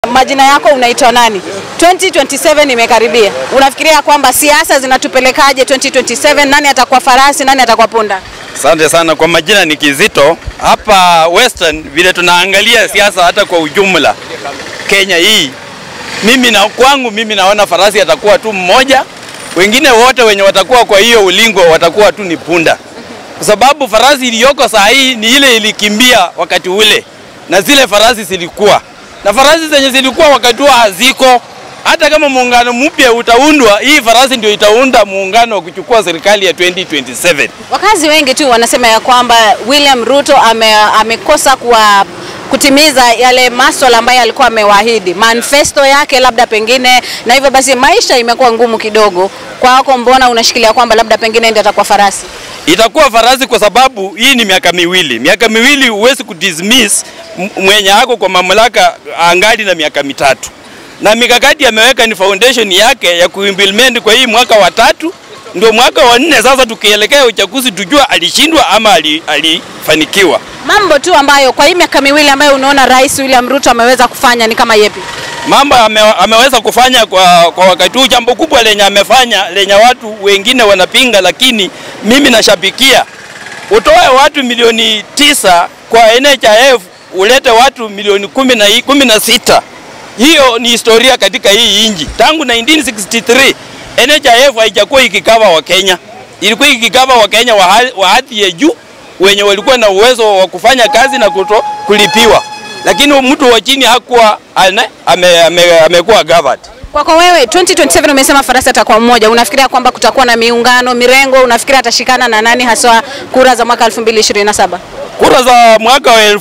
Majina yako unaitwa nani? 2027 imekaribia. Unafikiria kwamba siasa zinatupelekaje 2027? Nani atakuwa farasi, nani atakuwa punda? Asante sana kwa majina ni Kizito. Hapa Western vile tunaangalia siasa hata kwa ujumla Kenya hii, mimi na kwangu mimi naona farasi atakuwa tu mmoja, wengine wote wenye watakuwa kwa hiyo ulingo watakuwa tu ni punda, kwa sababu farasi iliyoko saa hii ni ile ilikimbia wakati ule, na zile farasi zilikuwa na farasi zenye zilikuwa wakati huo haziko. Hata kama muungano mpya utaundwa, hii farasi ndio itaunda muungano wa kuchukua serikali ya 2027. Wakazi wengi tu wanasema ya kwamba William Ruto ame, amekosa kuwa kutimiza yale maswala ambayo alikuwa amewaahidi, manifesto yake labda pengine, na hivyo basi maisha imekuwa ngumu kidogo kwako. Mbona unashikilia kwamba labda pengine ndiye atakuwa farasi? itakuwa farasi kwa sababu hii ni miaka miwili. Miaka miwili huwezi kudismiss m- mwenye ako kwa mamlaka angali na miaka mitatu, na mikakati ameweka ni foundation yake ya kuimplement kwa hii mwaka wa tatu, ndio mwaka wa nne sasa. Tukielekea uchaguzi, tujua alishindwa ama ali- alifanikiwa. Mambo tu ambayo kwa hii miaka miwili ambayo unaona Rais William Ruto ameweza kufanya ni kama yepi? mambo ame, ameweza kufanya kwa, kwa wakati huu. Jambo kubwa lenye amefanya lenye watu wengine wanapinga, lakini mimi nashabikia, utoe watu milioni tisa kwa NHIF ulete watu milioni kumi na, kumi na sita. Hiyo ni historia katika hii inji. Tangu 1963 NHIF haijakuwa ikikava wa Kenya, ilikuwa ikikava wa Kenya wa hali- wa hadhi ya juu wenye walikuwa na uwezo wa kufanya kazi na kuto, kulipiwa lakini mtu wa chini hakuwa ane- ame- ame- amekuwa covered. Kwako wewe 2027 umesema farasi atakuwa mmoja, unafikiria kwamba kutakuwa na miungano mirengo? Unafikiria atashikana na nani haswa kura za mwaka 2027? Kura za mwaka wa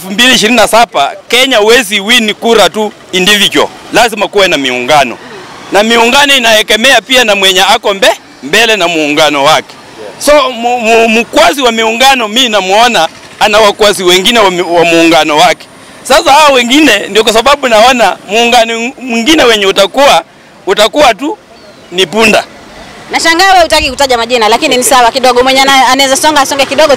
2027 Kenya huwezi win kura tu individual, lazima kuwe na miungano, na miungano inaekemea pia na mwenye ako mbe, mbele na muungano wake. So mu- mu- mkwasi wa miungano mi namuona ana wakwasi wengine wa, mi- wa muungano wake. Sasa hao wengine ndio kwa sababu naona muungano mwingine wenye utakuwa utakuwa tu ni punda. Nashangaa wewe hutaki kutaja majina, lakini ni sawa kidogo. Mwenye ana- anaweza songa asonge kidogo.